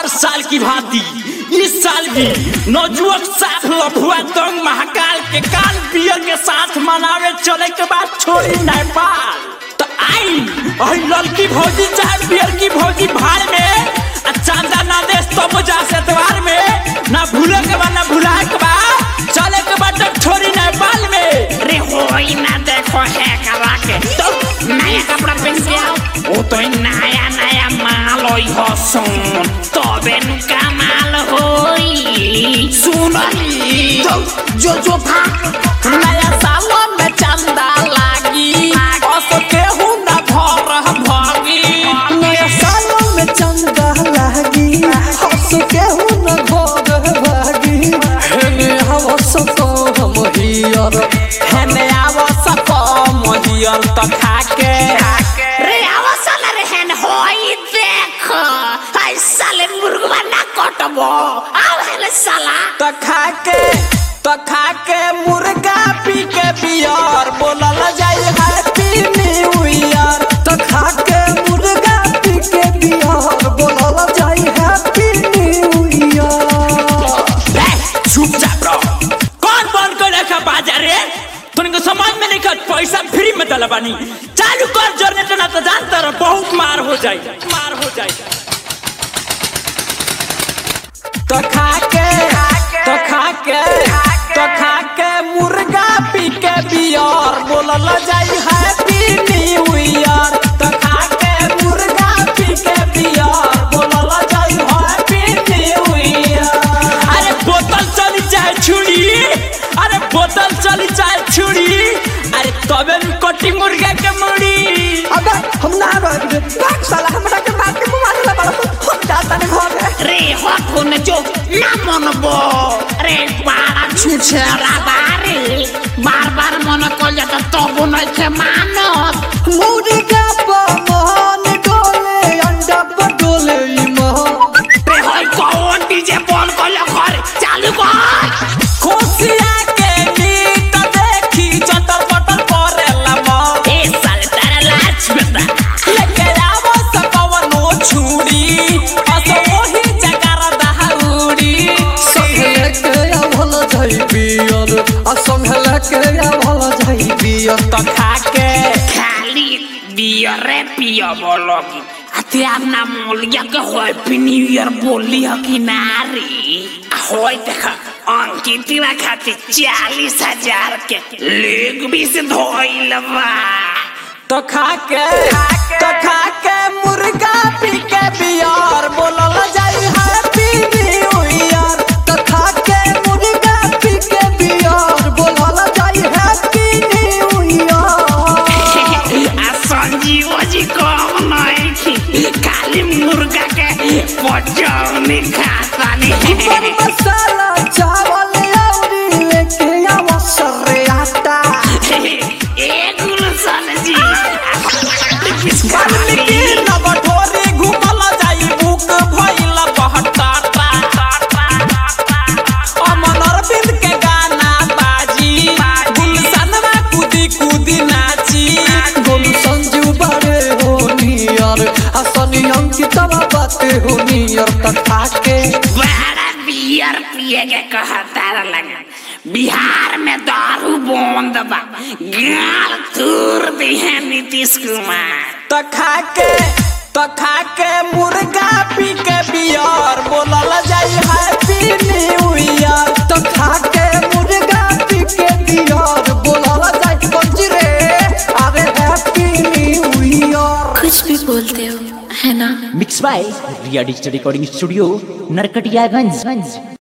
हर साल की भांति इस साल भी नौजुवक साथ लफुआ दंग महाकाल के काल बियर के साथ मनावे चले के बाद छोड़ी नेपाल तो आई अही लड़की भौजी चाहे बियर की भौजी भार में आ चांदा ना दे तब जा से त्योहार में ना भूले के बा ना भुलाए के बा चले के बाद तब छोड़ी नेपाल में रे होई ना देखो है करा के तो नया कपड़ा पहन के आओ वो तो नया नया माल होई हो सुन तबे नु कमाल होई सुनली जो जो जो भाग नया साल में चंदा लागी असो केहू ना भर भागी नया साल में चंदा लागी हंस केहू न घर भागी हेने हवस तो हम हियर हेने आवश्यक महियल त खाके रे अवसल रहन होई देख आई साले मुर्गवा ना कटबो आओ हेले साला त खाके त खाके मुर्गा पी के बियर बोलल जाई हैप्पी न्यू ईयर त खा के मुर्गा पी के बिहार बोलल जाई हैप्पी न्यू ईयर ए, चुपचाप रहो कौन बंद कर रखा बाजार रे तुमको समझ में नहीं कर पैसा फ्री में दला बानी चालू कर जनरेटर ना तो जानता रहो बहुत मार हो जाए मार हो जाए तो खा के तो खा के तो खा के मुर्गा पी के बियर बोलल जाई हैप्पी न्यू ईयर तो खा के मुर्गा पी के बियर बोलल जाई हैप्पी न्यू ईयर अरे बोतल चली चाहे छुरी अरे बोतल चली चाहे छुरी अरे तबे न कटी मुर्गा के मुड़ी अबे हम ना रह रे बात साला हमरा के बात के मुआ देला बड़ा हम जाता ने घर रे हट होने जो ना मनबो रे बारा छुछरा बारे बार बार मन कल जाता तब नहीं थे मानत मुर्गा पवन डोले अंडा पर डोले ईमान रे होई कौन डीजे बंद कर घर चालू कर खुशिया के गीत देखी चटर पटर करेला मन ए साले तारा लाज बेटा लेके आवो सकवनो छुरी असो ओही जगर दहाउरी संभल के आवल जाई बियर आ संभल के आवल जाई बियर तो खाके खाली बियरे पियो बोलो की अते अपना मोलिया के हैप्पी न्यू ईयर बोली हो कि नारी होय देखा अंकितिवा खाती चालीस हजार के लेग भी से धोइल बा तो खाके तो खाके मुर्गा पी के बियर बोलल जाई हैप्पी न्यू ईयर त खा के मुर्गा पी के बियर बोलल जाई हैप्पी न्यू ईयर आ संजीव जी कम नहीं थी खाली मुर्गा के पचौनी खाता पर नहीं मसाला चावल औरी लेके आवा सरे आटा एक गुलशन जी वाल्मीकि नवठोरी घुमल जाई बुक भइल बहटा अमन अरविंद के गाना बाजी गुलशनवा कूदी कूदी नाची गोलू संजू बड़े हो नियर आ सनी अंकितवा बाते हो नियर त खा के बड़ा बियर पिए के कहता लगा बिहार में दारू बंद बा गाल तूर दी है नीतीश कुमार त खाके त खाके मुर्गा पी के बियर बोलल जाई हैप्पी न्यू ईयर त खा के मुर्गा पी के बियर बोलल जाई पंजी रे अरे हैप्पी न्यू ईयर कुछ भी बोलते हो है ना mix by Riya digital recording studio Narkatiaganj